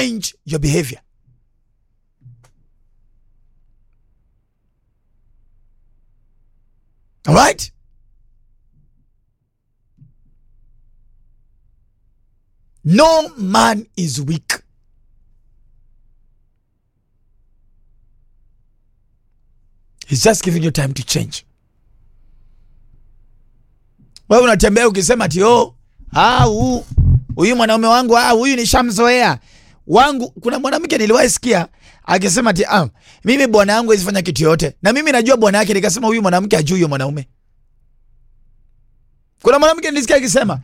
change your behavior. All right? No man is weak. He's just giving you time to change. Wewe unatembea ukisema ati oh, ah, huu huyu mwanaume wangu ah, huyu nishamzoea wangu. Kuna mwanamke niliwahi sikia akisema ati ah, mimi bwana yangu hawezi fanya kitu yote, na mimi najua bwana yake. Nikasema huyu mwanamke ajui huyo mwanaume. Kuna mwanamke nilisikia akisema